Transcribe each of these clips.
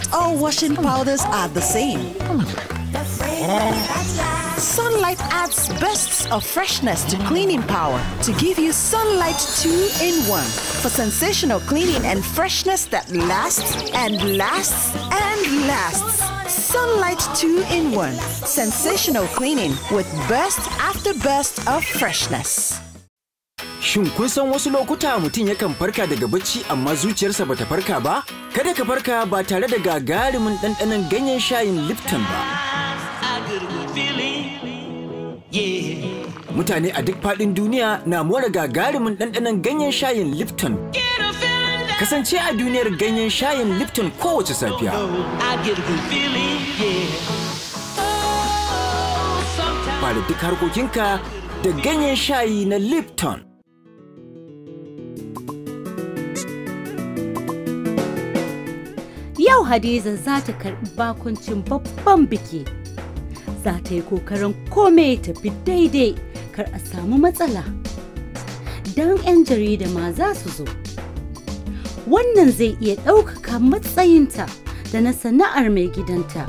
Not all washing powders are the same. Sunlight adds bursts of freshness to cleaning power to give you Sunlight 2 in 1 for sensational cleaning and freshness that lasts and lasts and lasts. Sunlight 2 in 1 sensational cleaning with burst after burst of freshness. Shin kun san wasu lokuta mutum yakan farka daga bacci amma zuciyarsa bata farka ba? Kada ka farka ba tare da gagarumin ɗanɗanon ganyen shayin Lipton ba. Mutane a duk faɗin duniya na more gagarumin ɗanɗanon ganyen shayin Lipton. Kasance a duniyar ganyen shayin Lipton kowace safiya. Fara duk harkokinka da ganyen shayi na Lipton. Yau Hadiza za ta karɓi bakuncin babban biki. Za ta yi kokarin kome ya tafi daidai kar a samu matsala. Don 'yan jarida ma za su zo. Wannan zai iya ɗaukaka matsayinta da na sana'ar mai gidanta.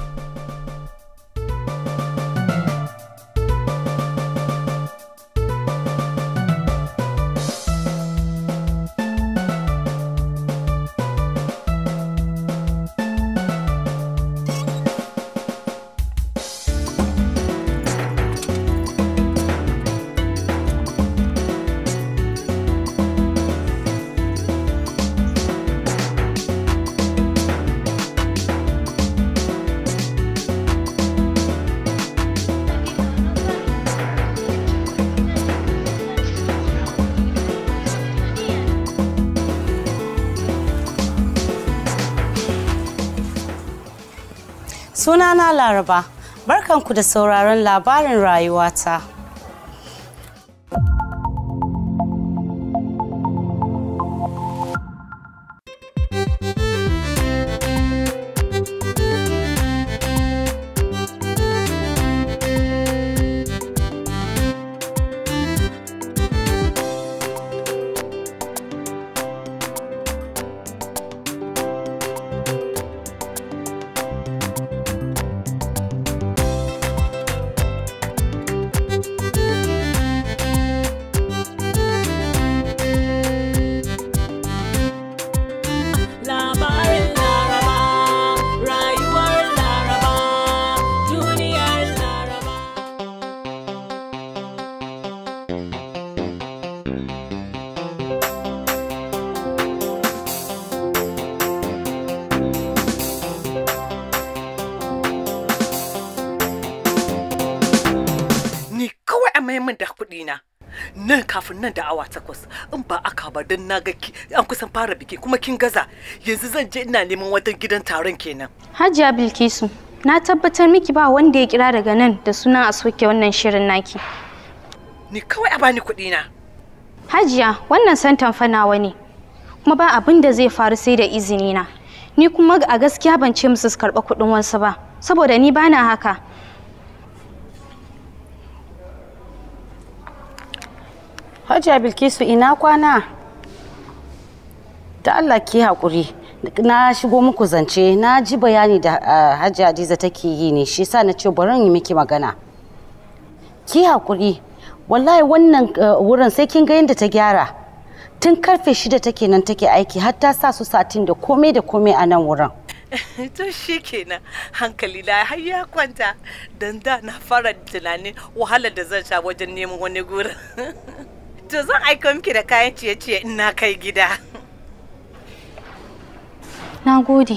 Sunana Laraba, barkanku da sauraron labarin rayuwata. Labarin Laraba, rayuwar Laraba, duniyar Laraba. ni kawai a mayan min da kuɗi na nan kafin nan da awa takwas in ba aka ba don na ga ki- an kusan fara biki kuma kin gaza yanzu zan je ina neman wata gidan taron kenan Hajiya Bilkisu, na tabbatar miki ba wanda ya kira daga nan da sunan a soke wannan shirin naki. ni kawai a bani kuɗi na Hajiya, wannan santan fa nawa ne. Kuma ba abin da zai faru sai da izini na. Ni kuma a gaskiya ban ce musu su karɓa kuɗin wasu ba, saboda ni bana haka. Hajiya Bilkisu ina kwana? Da Allah ki haƙuri. Na shigo muku zance, na ji bayani da ah, Hajiya Hadiza take yi ne, shi sa na ce bari in yi miki magana. Ki haƙuri. Wallahi wannan ah, wurin sai kin ga yadda ta gyara. Tun karfe shida take nan take aiki har ta sa su satin da komai da komai a nan wurin. to shi kenan hankali na har ya kwanta dan da na fara tunanin wahalar da zan sha wajen neman wani gurin to zan aika miki da kayan ciye-ciye in na kai gida Na gode.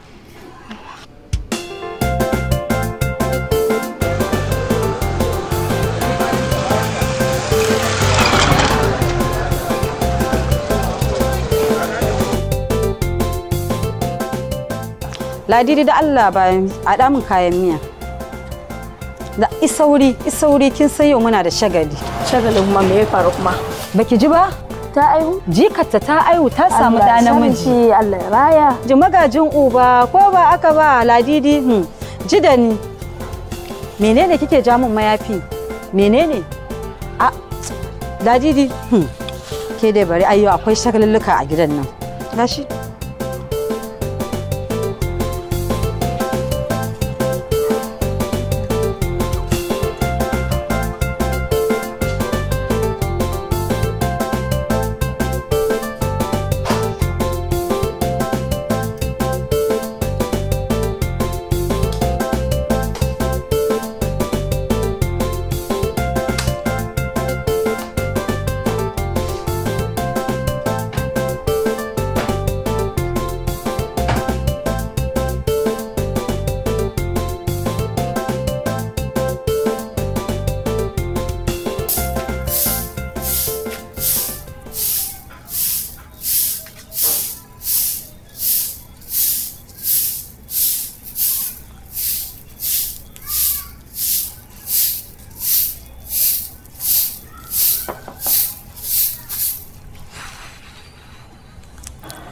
ladidi da Allah bayan a damun kayan miya da isauri isauri kin san yau muna da shagali shagalin kuma me ya faru kuma baki ji ba ta aihu jikarta ta aihu ta samu Allah ɗa ya namiji sarki, Allah ya raya ji magajin uba ko ba aka ba ladidi hmm. ji da ni menene kike ja min mayafi menene a ladidi hmm. ke dai bari ayyo akwai shagalulluka a gidan nan gashi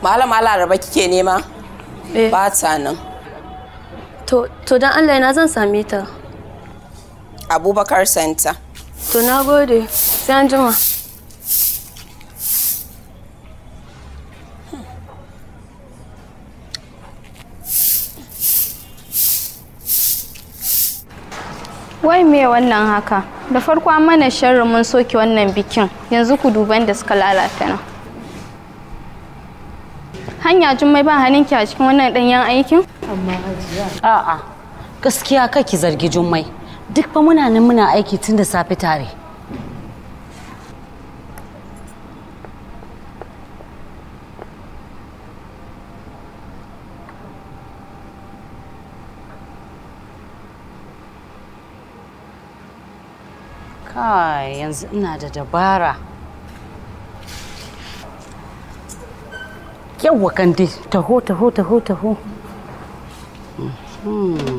Malama Laraba kike nema? Eh. Ba ta nan. To, to dan Allah na zan same ta. Abubakar Center. To na gode. Sai an jima. Wai me wannan haka? Da farko an mana sharri mun soke wannan bikin. Yanzu ku duban da suka lalata nan. Hanya jummai ba hannunki a cikin wannan ɗanyen aikin? A'a, gaskiya kai ki zargi Jummai. Duk fa muna nan muna aiki tun da safe tare. Kai, yanzu ina da dabara. Yawwa kandi, taho, taho, taho, taho. Mhm.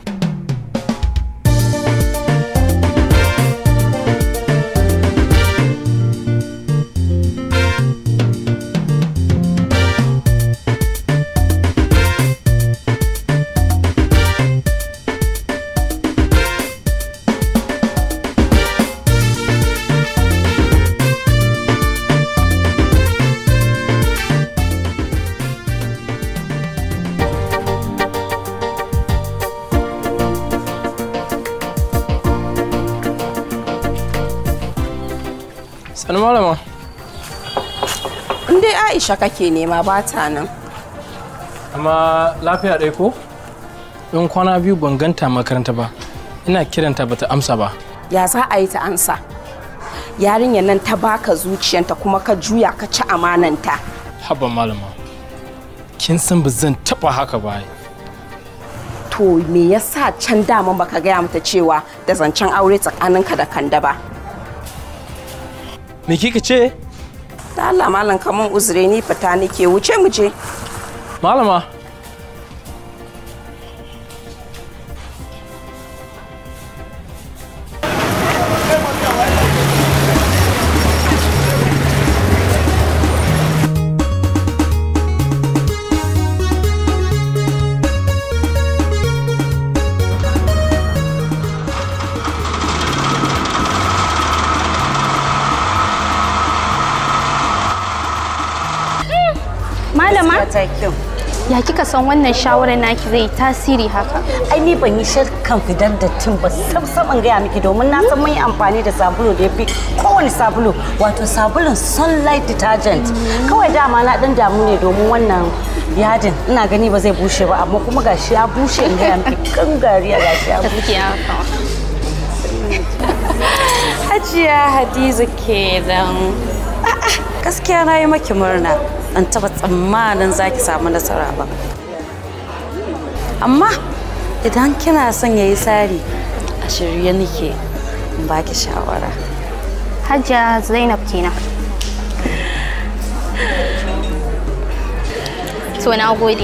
Sani malama. In dai Aisha kake nema ba ta nan. Amma lafiya ɗaya ko? In kwana biyu ban ganta makaranta ba. Ina kiranta bata amsa ba. Ya za a yi ta ansa? Yarinyar nan ta baka zuciyanta kuma ka juya ka ci amananta. Haba malama. Kin san ba zan taɓa haka ba. ai. To me yasa can daman baka gaya mata cewa da zancen aure tsakaninka da kanda ba? Me kika ce? Da Allah malam kaman uzure ni fita nake wuce mu je. Malama. Malama, Ta kyau. ya kika san wannan shawarar naki zai yi tasiri haka? ai ni ban yi shirkan fidar da tin ba sam saman gaya miki domin na san mun yi amfani da sabulu da ya fi kowane sabulu wato sabulun sunlight detergent kawai dama na dan damu ne domin wannan yadin ina gani ba zai bushe ba amma kuma gashi ya bushe in gaya miki kan gariya gashi ya bushe Gaskiya haka. Hajiya Hadiza kenan. Gaskiya na yi maki murna. An taba tsammanin za ki samu nasara ba. Amma idan kina son ya yi tsari a shirye nake in baki shawara. Hajiya Zainab kenan. To na gode.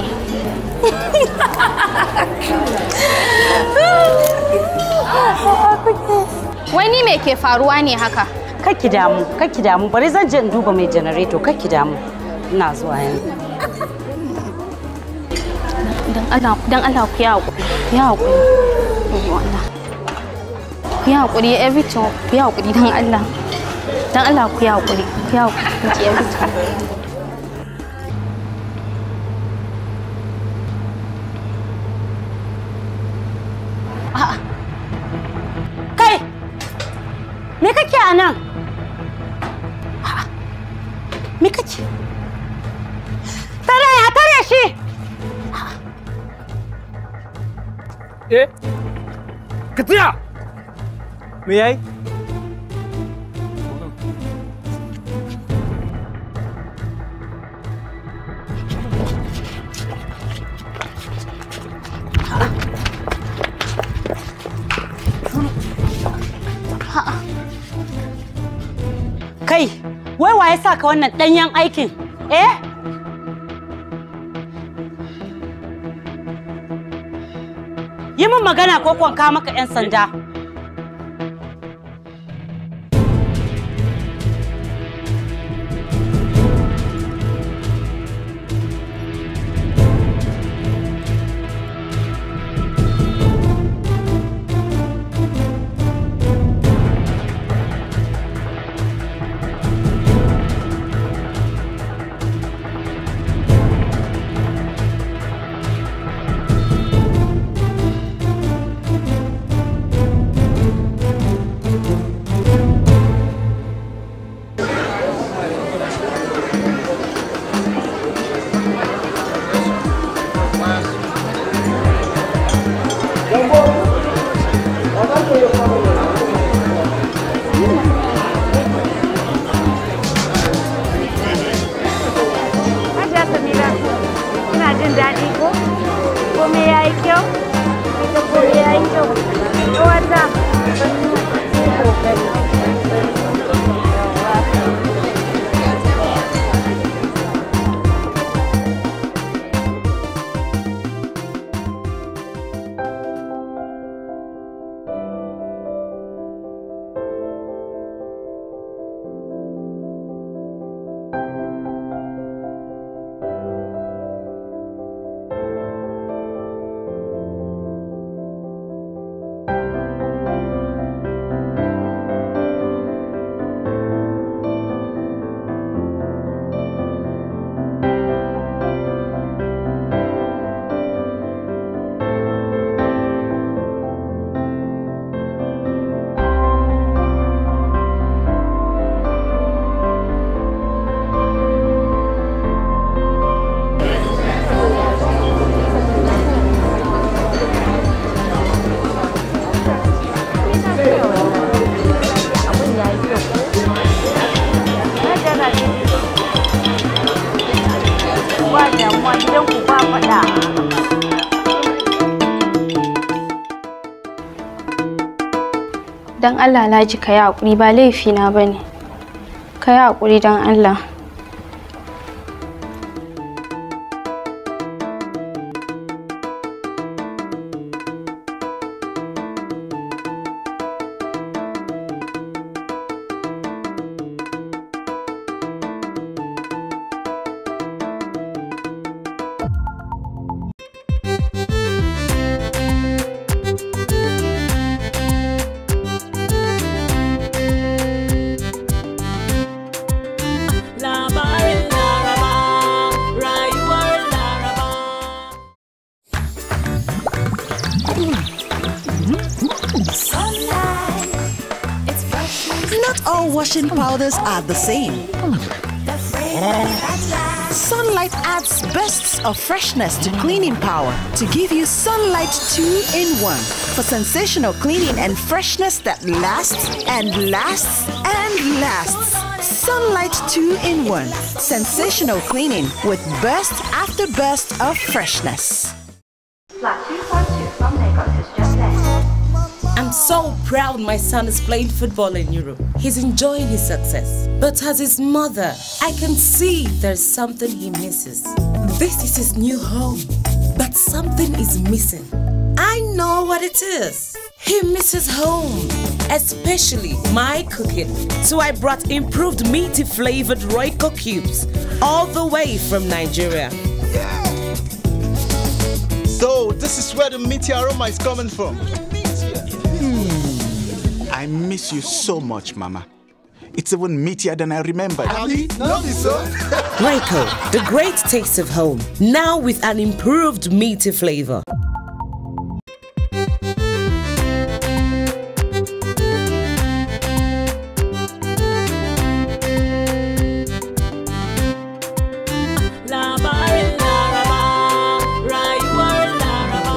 Wani me ke faruwa ne haka? Kakki damu, kakki damu, bari zan je in duba mai janareto, kakki damu. Ina zuwa yanzu. Dan Allah, dan Allah ku yi haƙuri. Ku yi haƙuri. Ayyo Allah. Ku yi haƙuri everything. Ku yi haƙuri dan Allah. Dan Allah ku yi haƙuri. Ku yi haƙuri ki everything. Kai! Me kake a nan? A'a, Me kake? Tare ya tare shi! Eh? Ka tsaya! Me yayi? Kai, wai wa ya sa ka wannan ɗanyen aikin? Eh? Yi min magana ko kwan kawo maka 'yan sanda. don Allah Alhaji ka yi haƙuri ba laifina ba ne. Ka yi haƙuri don Allah. Labarin Laraba, rayuwar Laraba. Not all washing powders are the same. Sunlight adds bursts of freshness to cleaning power to give you Sunlight 2 in 1 for sensational cleaning and freshness that lasts and lasts and lasts. Sunlight 2 in 1 sensational cleaning with burst after burst of freshness. I'm so proud my son is playing football in Europe. He's enjoying his success. But as his mother, I can see there's something he misses. This is his new home, but something is missing. I know what it is. He misses home, especially my cooking. So I brought improved meaty flavored Royco cubes all the way from Nigeria. So this is where the meaty aroma is coming from. Hmm. I miss you so much, Mama. It's even meatier than I remembered. Royco, the great taste of home, now with an improved meaty flavor. Labarin Laraba, rayuwar Laraba.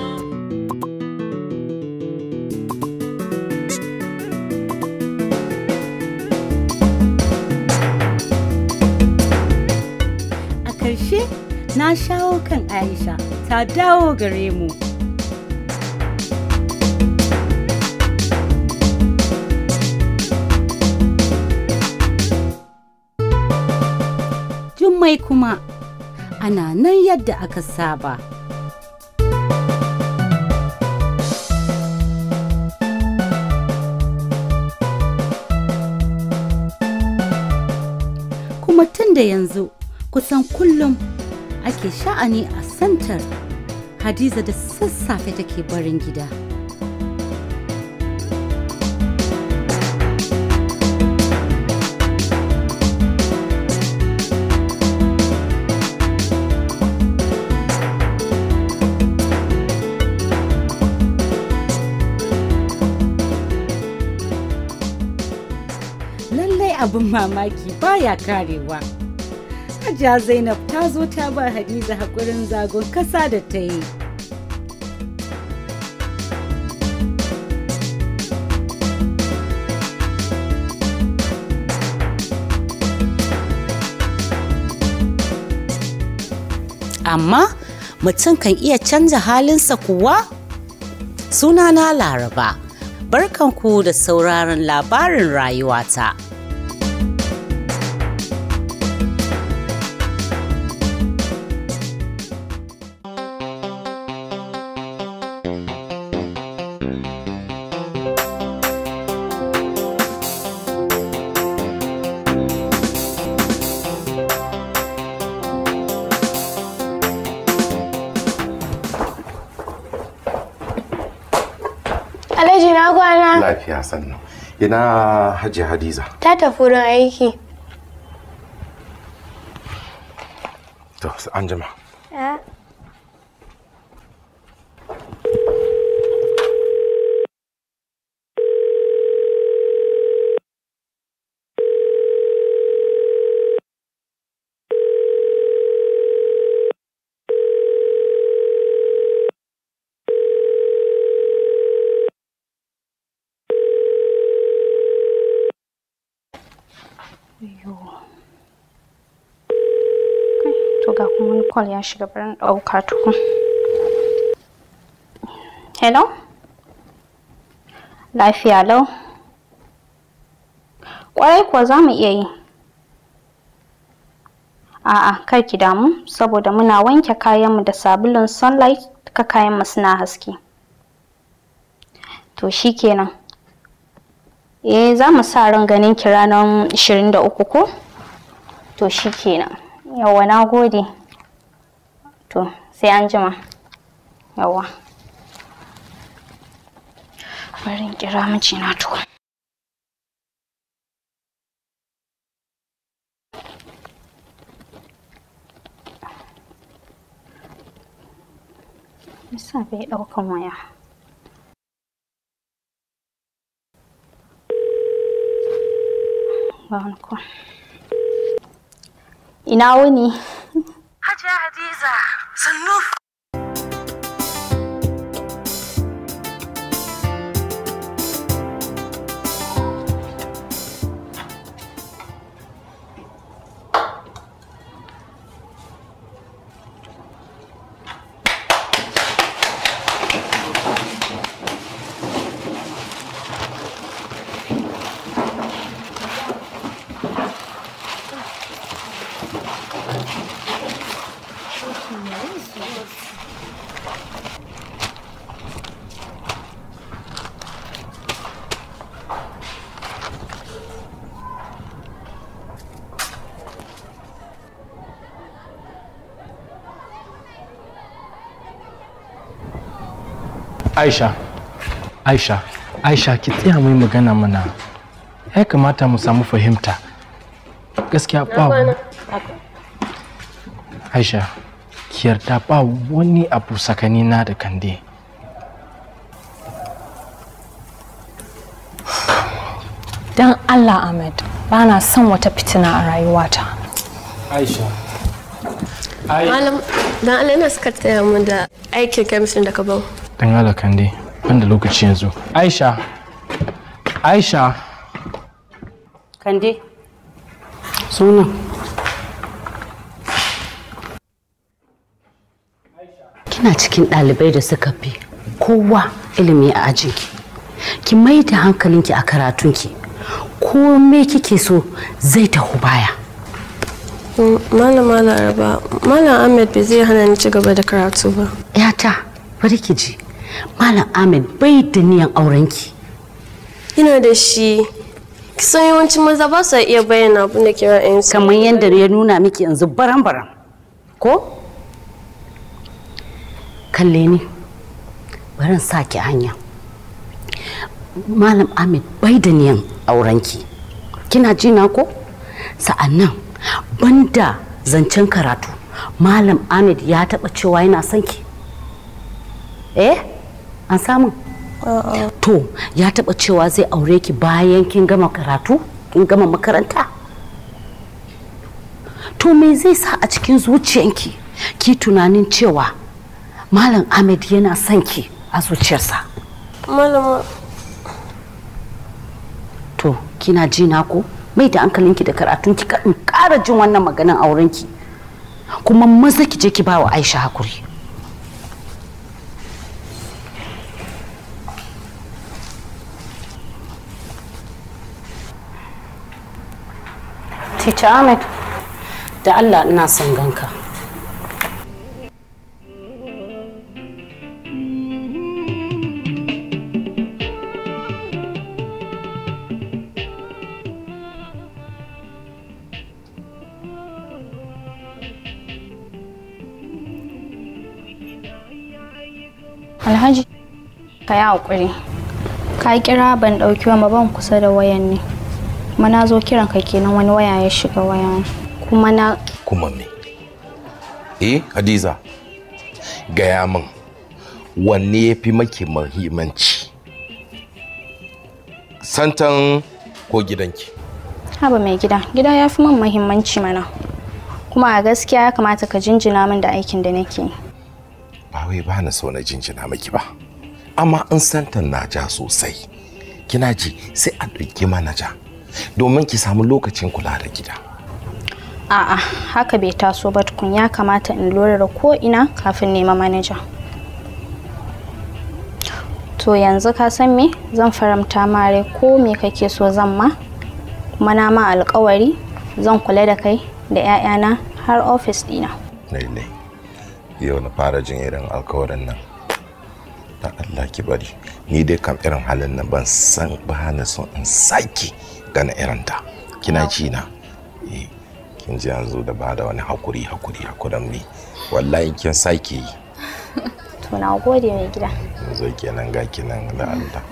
A ƙarshe na shawo kan Aisha ta dawo gare mu. Jummai kuma ana nan yadda aka saba. Kuma tun da yanzu kusan kullum ake sha'ani a santar Hadiza da sassafe take barin gida. Lallai abin mamaki baya karewa. Hajiya Zainab ta zo ta ba Hadiza haƙurin zagon kasa da ta yi. Amma mutum kan iya canza halinsa kuwa? Sunana Laraba, barkanku da sauraron labarin rayuwata. Alhaji na kwana Lafiya sannan. Ina Hajji Hadiza. ta tafi wurin aiki. To, an jima. To ga kuma wani call ya shiga barin ɗauka tukun. Hello? Lafiya lau? Kwarai kuwa za mu iya yi. A'a, kar ki damu saboda muna wanke kayanmu da sabulun sunlight duka kayanmu suna haske. To shikenan. Eh za mu sa ran ganin ki ranar 23 ko? To shikenan. Yawwa na gode. To sai an jima. Yawwa. Bari in kira mijina to. Yasa bai ɗaukan waya. Ba wani ko. Ina wuni? Hajiya Hadiza, sannu. Aisha, Aisha, Aisha ki tsaya mai magana mana. Ya kamata mu samu fahimta. Gaskiya ba Aisha, ki yarda ba wani abu tsakanina da Kande. Don Allah Ahmed, ba na son wata fitina a rayuwata. Aisha. Malam, dan Allah ina suka taya mu da aikin chemistry da ka bau. Dan Allah Kande, ban da lokaci yanzu. Aisha, Aisha. Kande. Sunan. Kina cikin ɗalibai da suka fi kowa ilimi a ajinki. Ki mai da hankalinki a karatunki. Ko me kike so zai taho baya. Malam Malam Araba, Malam Ahmed bai zai hana ni ci gaba da karatu ba. Yata, bari ki ji. Malam Ahmed bai da niyan aurenki. Ina da shi. Kisan yawancin maza ba su iya bayyana abin da ke ra'ayinsu. Kamar yadda ya nuna miki yanzu baran-baran. Ko? Kalle ni. Barin sa ki hanya. Malam Ahmed bai da niyan aurenki. Kina ji na ko? Sa'annan banda zancen karatu. Malam Ahmed ya taba cewa yana son ki. Eh? An samu? To, ya taba cewa zai aure ki bayan kin gama karatu? Kin gama makaranta? To me zai sa a cikin zuciyanki ki tunanin cewa Malam Ahmed yana son ki a zuciyarsa? Malama. To, kina ji na ko? Mai da hankalinki da karatunki ka in ƙara jin wannan maganan aurenki. Kuma maza ki je ki ba wa Aisha hakuri. Teacher Ahmed, da Allah ina son ganka. Alhaji, ka yi haƙuri. Ka kira ban ɗauki wa ban kusa da wayan ne. Kuma na zo kiran ka kenan wani waya ya shiga waya. Kuma na Kuma me? Eh, Hadiza, gaya min wanne ya fi maki muhimmanci? Santan ko gidanki? haba mai gida. Gida ya fi min muhimmanci mana. Kuma a gaskiya ya kamata ka jinjina min da aikin da nake yi. Ba wai ba na so na jinjina maki ba. Amma in santan na ja sosai, kina ji sai a ɗauki manaja domin ki samu lokacin kula da gida. A'a, haka bai taso ba tukun ya kamata in lura da ko ina kafin nema manaja. To yanzu ka san me zan faramta mare ko me kake so zan ma kuma na ma alkawari zan kula da kai da 'ya'yana har ofis dina lailai yau na fara jin irin alkawarin nan da Allah ki bari ni dai kam irin halin nan ban san ba na son in sake gana irin ta kina ji na eh kin ji yanzu da ba da wani hakuri hakuri hakuran mi wallahi kin sake yi to na gode mai gida yanzu kenan ga kinan da Allah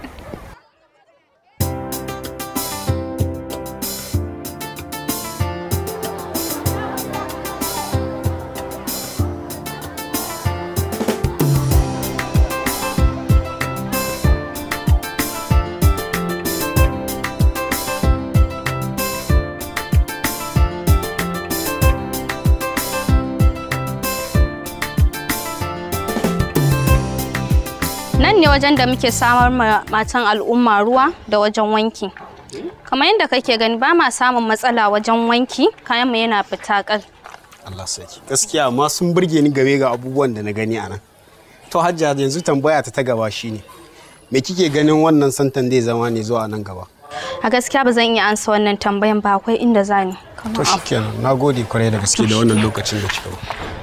nan ne wajen da muke samar ma matan al'umma ruwa da wajen wanki kamar yadda kake gani ba ma samun matsala wajen wanki kayan mu yana fita kal Allah saki gaskiya amma sun burge ni game ga abubuwan da na gani a nan to hajja yanzu tambaya ta ta gaba shine me kike ganin wannan santan zai zama ne zuwa nan gaba a gaskiya ba zan iya ansa wannan tambayan ba akwai inda zani to shikenan nagode kwarai da gaske da wannan lokacin da kika ba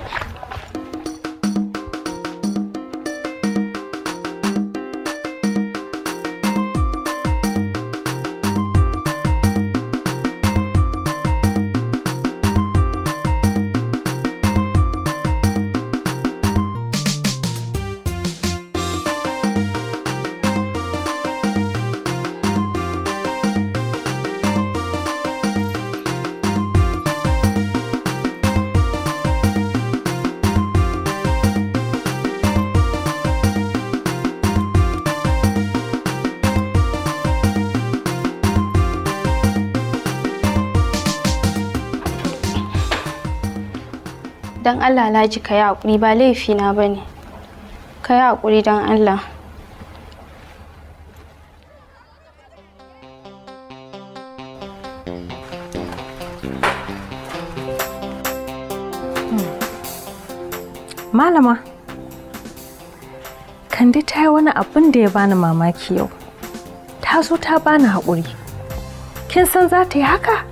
don allah laji ka yi haƙuri ba laifina ba ne ka yi haƙuri don allah Malama, Kande ta yi wani abin da ya bani mamaki yau. Ta zo ta bani haƙuri. Kin san za ta yi haka?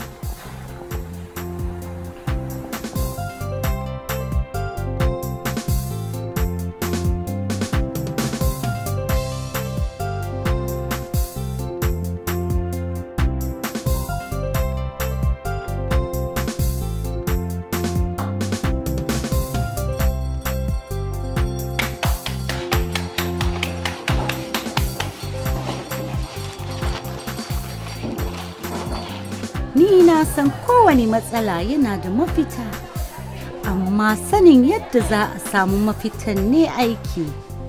Ni na san kowane matsala yana da mafita, amma sanin yadda za a samu mafitan ne aiki.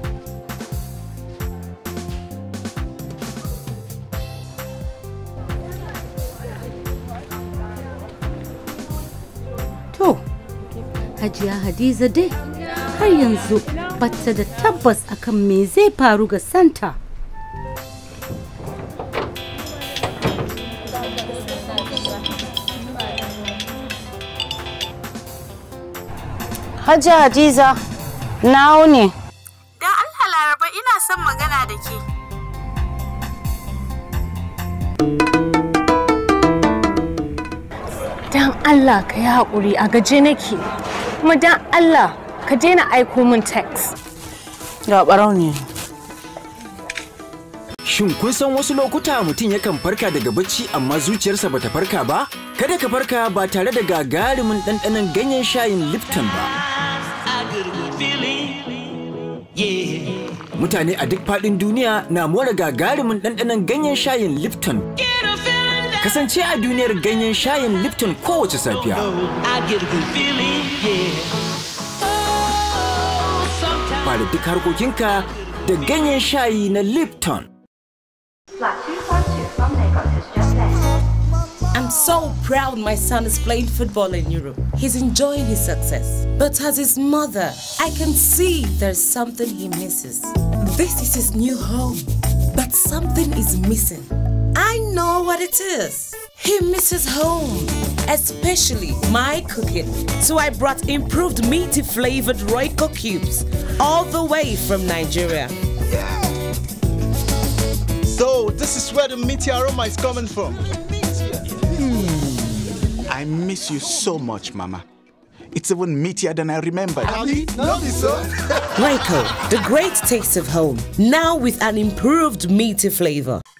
To, Hajiya Hadiza dai har yanzu bata da tabbas akan me zai faru ga Santa. Hajji Hadiza, nawo ne. Dan Allah Laraba ina son magana da ke. Dan Allah ka yi haƙuri a gaje nake. Kuma dan Allah ka daina aiko min text. Ga ne. Shin kun san wasu lokuta mutum yakan farka daga bacci amma zuciyarsa bata farka ba? Kada ka farka ba tare da gagarumin ɗanɗanon ganyen shayin Lipton ba. Mutane a duk faɗin duniya na more gagarumin ɗanɗanon ganyen shayin Lipton. Kasance a duniyar ganyen shayin Lipton kowace safiya. Fara duk harkokinka da ganyen shayi na Lipton. I'm so proud my son is playing football in Europe. He's enjoying his success. But as his mother, I can see there's something he misses. This is his new home, but something is missing. I know what it is. He misses home, especially my cooking. So I brought improved meaty flavored Royco cubes all the way from Nigeria. So this is where the meaty aroma is coming from. I miss you so much, Mama. It's even meatier than I remembered. Reiko, the great taste of home, now with an improved meaty flavor.